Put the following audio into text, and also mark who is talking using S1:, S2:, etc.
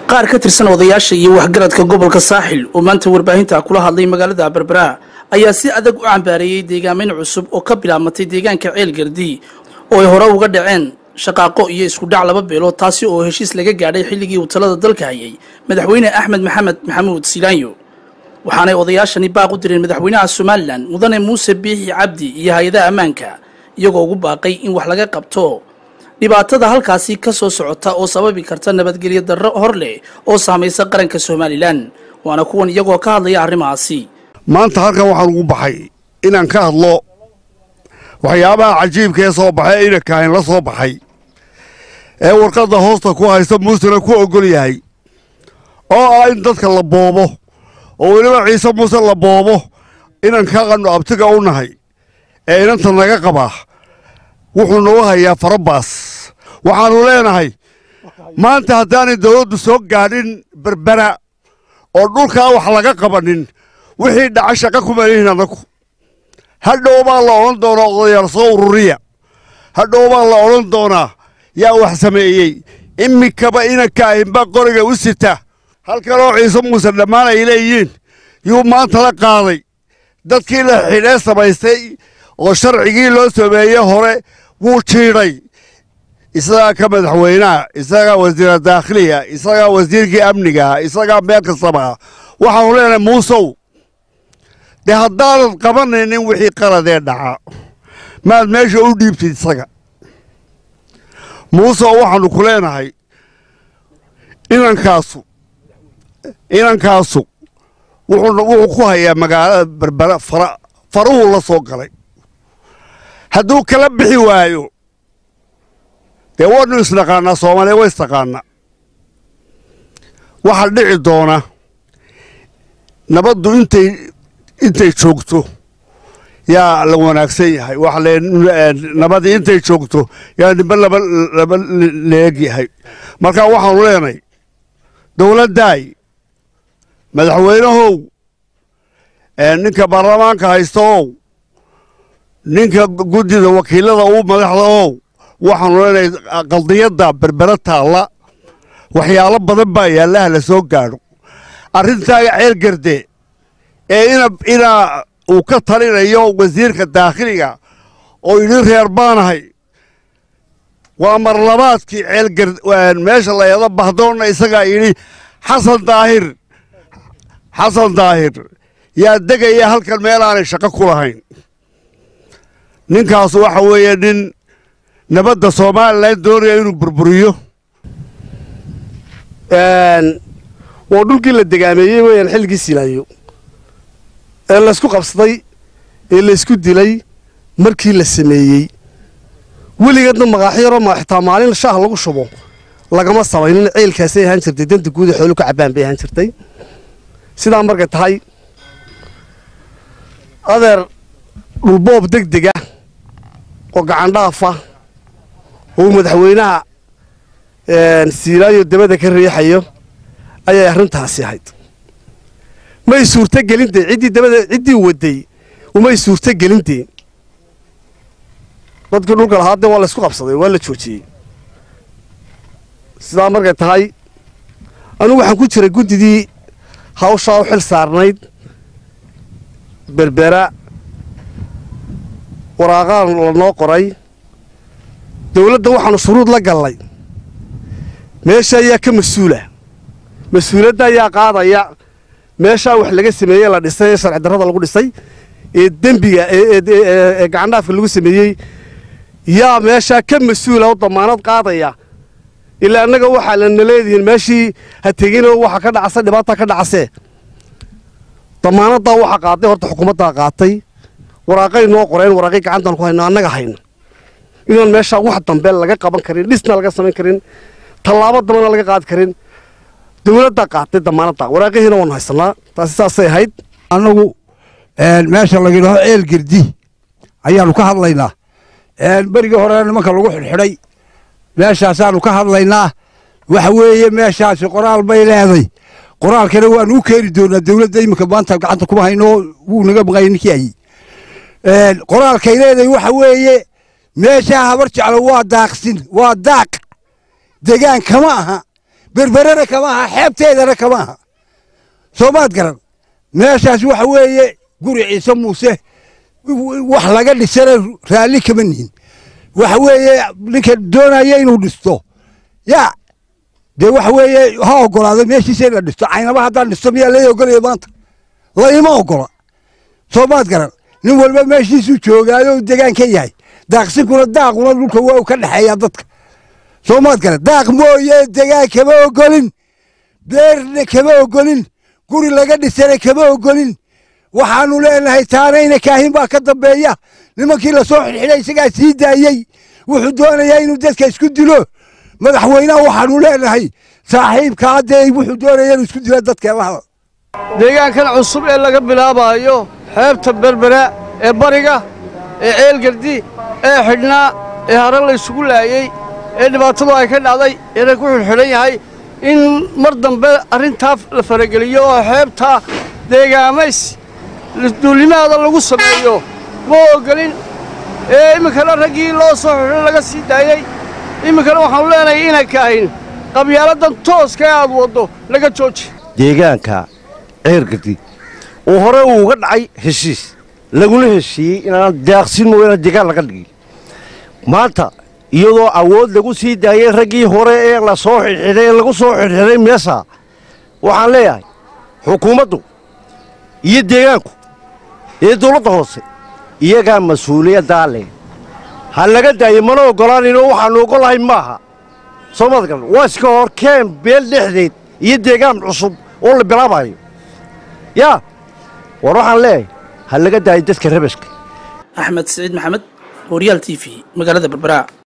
S1: qaar ka tirsan odayaasha iyo waxgaradka gobolka saaxil oo maanta warbaahinta kula hadlay magaalada berbera ayaa si adag u cambaareeyey deegaameyn cusub oo ka bilaabmatay deegaanka ceelgardi oo ay hore uga dhaceen shaqaaqo iyo isku dhac laba beelood taasi oo heshiis laga gaadhay xilligii uu talada dalka hayay madaxweyne axmed maxamed maxamuud silaanyo waxaanay odayaashani baaq u direen madaxweynaha somalilan mudane muuse biixi cabdi iyo hay-adaha ammaanka iyagoo ugu baaqay in wax laga qabto dhibaatada halkaasi ka soo socota oo sababi karta nabadgelyo darro hor leh oo saamaysa qaranka somalilan waana kuwan iyagoo ka hadlaya arrimahaasi
S2: maanta halkan waxaan ugu baxay inaan ka hadlo waxyaabaha cajiibkaee soo baxay inankahayn la soo baxay ee warqadda hoosta ku haysta muusena ku oggol yahay oo ah in dadka la boobo oo weliba ciise muuse la boobo inanka qannu abtiga u nahay ee inanta naga qabaa wuxuu nagu hayaa farabaas waxaannu leenahay maanta haddaanay dawladdu soo gaadhin berbera oo dhulkaa wax laga qabanin wixii dhaca shaqa kuma lihin anagu hadhow baa la odhan doonaa odayaal soo ururiya hadhow baa la odhan doonaa yaa wax sameeyey iminkaba inanka ahinba qoriga u sita halkanoo ciise muuse dhammaan ay leeyihiin yuu maanta la qaaday dadkii la xidhee samaystay oo sharcigii loo sameeyey hore wuu jiidhay isagaa ka madaxweynaha isagaa wasiira daakhiliga isagaa wasiirkii amnigaha isagaa meel kastaba waxaanu leenahay muusow dee haddaanad qabanaynin wixii qaladee dhaca maad meesha u dhiibtid isaga muusow waxaannu ku leenahay inankaasu inankaasu wuxuu ku hayaa magaalada berbera fara faruhuu la soo galay hadduu kala bixi waayo dee waynu isnaqaannaa soomaaliya way istaqaannaa waxaa dhici doona nabaddu intay intay joogto yaa la wanaagsan yahay waxa le nabadii intay joogto yaa nimbe laba laba leeg yahay marka waxaanu leenahay dowladdaay madaxweynahow ninka baarlamaanka haysta ow ninka guddida wakiilada uu madaxda ow waxaanu leenahay qaldiyadda berbera taalla waxyaalo badan baa yaallaha la soo gaadho arrintaaga ceelgarde ee ina inaa uu ka talinayo wasiirka daakhiliga oo yidhi reer baanahay waa marlabaadkii ceelgar meesha layada bahdoonna isagaa yidhi xasan daahir xasan daahir yaa degaya halkan meel aanay shaqo ku lahayn ninkaas waxa weeye nin nabadda somalilan doonaya inuu burburiyo
S3: waa dhulkii la degaameeyey weeyaan xilligii silaayo ee laysku qabsaday ee laysku dilay markii la sameeyey weligeedna maqaaxyaroo ma xitaa maalin shaah lagu shubo lagama samaynin ceelkaasay ahaan jirtay danta guuda xoolu ka cabbaan bay ahaan jirtay sidaa markay tahay adeer dhulboob deg dega oo gacandhaafa oo madaxweynaha siilaayo dabada ka riixayo ayay arrintaasi ahayd may suurto gelintee ciddii dabada ciddii waday umay suurto gelintee dadkii dhulka lahaa dee waa laysku qabsaday waa la joojiyey sidaa markay tahay anugu waxaan ku jiray guddidii hawshaa u xil saarnayd berbera waraaqaan lanoo qoray dawladda waxaanu shuruud la gallay meesha ayaa ka mas-uula mas-uuladda ayaa qaadaya meeshaa wax laga sameeyey la dhisay ee sharci darrada lagu dhisay ee dembiga ee gacandhaafka lagu sameeyey yaa meeshaa ka mas-uula oo damaanad qaadaya ilaa annaga waxaa lana leedihiin meeshii ha teginoo waxa ka dhacasa dhibaata ka dhacasee damaanaddaa waxa qaaday horta xukuumaddaa qaatay waraaqay noo qoreen waraaqay gacantaan ku hayno annaga hayno inaan meeshaa wax dambe laga qaban karin dhisna laga samayn karin tallaabo dambana laga qaadi karin dawladdaa qaatay damaanadda waraaqihiina waanu haysanaa taasi saasay ahayd
S4: annagu meesha laga yidhaaho ceel girdi ayaanu ka hadlaynaa berigii hore nimanka lagu xidhxidhay meeshaasaanu ka hadlaynaa waxa weeye meeshaasi qoraal bay leeday qoraalkana waanu u keeni doonaa dawladda iminka maanta gacanta kuma hayno wuu naga maqay ninkii ayey qoraalkay leedahay waxa weeye meeshaa habar jeclo waa daaqsin waa daaq degaan kama aha berberena kama aha xeebteedana kama aha soomaad garan meeshaas waxa weeye guri ciise muuse wax laga dhisana raalli kama nihin waxa weeye ninka doonaya inuu dhisto yaa dee waxa weeye ha ogolaado meeshiisa in la dhisto caynaba haddaan dhisto miyaa lai ogolaya maanta laima ogola soomaad garan nin walba meeshiisuu joogaayo u degaan ka yahay daaqsinkuna daaquna dhulka waa u ka dhexeeyaa dadka soomaad garan daaq mooye degaan kama ogolin beerna kama ogolin guri laga dhisana kama ogolin waxaanu leenahay taanayna kaahin baa ka dambeeya nimankii lasoo xidxidhay isagaa sii daayey wuxuu doonayaa inuu dadka isku dilo madaxweynaha waxaanu leenahay saaxiibkaa dee wuxuu doonaya inuu isku dilo dadka laha
S5: deegaankan cusub ee laga bilaabaayo xeebta berbera ee bariga ee ceelgardi ee xidhnaa ee hare la isugu laayey ee dhibaatadu ay ka dhacday eena ku xidhxidhan yahay in mar dambe arrintaa la farageliyo oo xeebta deegaamays duulimaada lagu sameeyo ma ogolin ee iminkana raggii loo soo xidho laga sii daayey iminkana waxaanu leenahay inay kaahin qabyaaladan tooska ee aad waddo laga jooji
S6: deegaanka ceergadi oo hore uu uga dhacay heshiis laguna heshiiyey inaan daaqsin mooyaane deegaan laga dhigin maanta iyadoo awood lagu sii daayey raggii hore ee la soo xidxidhay ee lagu soo xidxidhay meesa waxaan leeyahay xukuumaddu iyo deegaanku iyo dawladda hoose iyagaa mas-uuliyaddaa leh ha laga daayo mana oggolaanayno waxaannu oggolahay maaha soo maad garan waa iska hor keen beel dhexdeed iyo deegaan cusub oo la bilaabayo yaa war waxaan leeyahay ha laga daayo dadka rabaska
S1: axmed siciid maxamed horyaal t v magaalada berbera